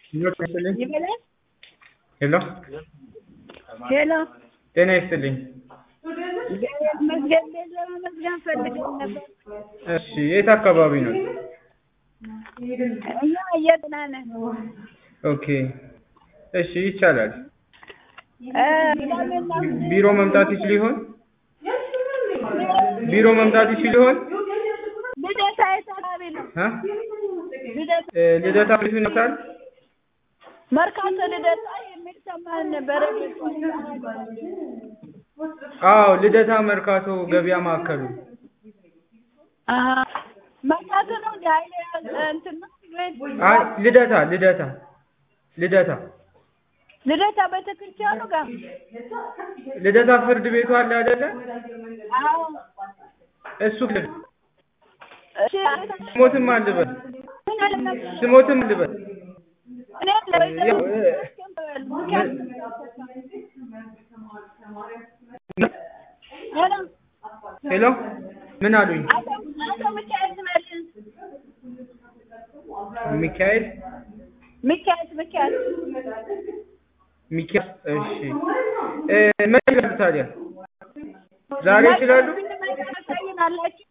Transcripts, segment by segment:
ይበላል። ሄሎ ሄሎ ጤና ይስጥልኝ። እግዚአብሔር ይመስገን። ቤት ለመመዝገን ፈልገን ነበር። እሺ የት አካባቢ ነው? እኛ እየጥና ነን። ኦኬ እሺ ይቻላል። እ ቅዳሜና እሑድ ቢሮ መምጣት ይችል ይሆን? ቢሮ መምጣት ይችል ይሆን? ልደታ የት አካባቢ ነው? እ? ልደታ እ ልደታ ፖሊስ ይመጣል? መርካቶ ልደታ የሚል ሰማን ነበረ። አዎ ልደታ መርካቶ ገበያ ማዕከሉ። አሀ መርካቶ ነው እንደ ኃይሌ እንትን ነው ቤት አይ ልደታ ልደታ ልደታ ልደታ ቤተክርስቲያኑ ጋር ልደታ ፍርድ ቤቱ አለ አይደለ? አዎ እሱ ክልል እሺ ስሞትም አልበል ምን አለ ስሞትም አልበል እኔ ያው እ ሄሎ ሄሎ ምን አሉኝ? አቶ አቶ ሚካኤል ትመልስ ሚካኤል ሚካኤል ሚካኤል ሚካኤል እሺ እ መቼ ይላሉ ታዲያ? ዛሬ ይችላሉ? ታሳይናላችሁ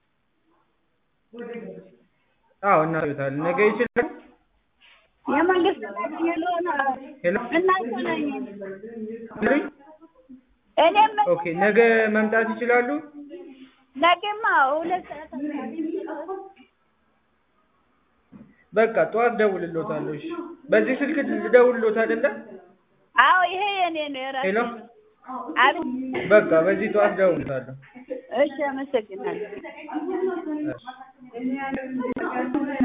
አዎ እናዩታለን። ነገ ይችላሉ? የመንግስት የለሆነ ሄሎ እናንተ ነኝ አሉኝ? እኔም ኦኬ ነገ መምጣት ይችላሉ? ነገማ ሁለት ሰዓት አካባቢ በቃ ጠዋት ደውልሎታለሁ። እሺ በዚህ ስልክ ልደውልሎት አይደለ? አዎ ይሄ የኔ ነው የራሴ ሄሎ ነው። አቤት በቃ በዚህ ጠዋት ደውልሎታለሁ። እሺ አመሰግናለሁ እሺ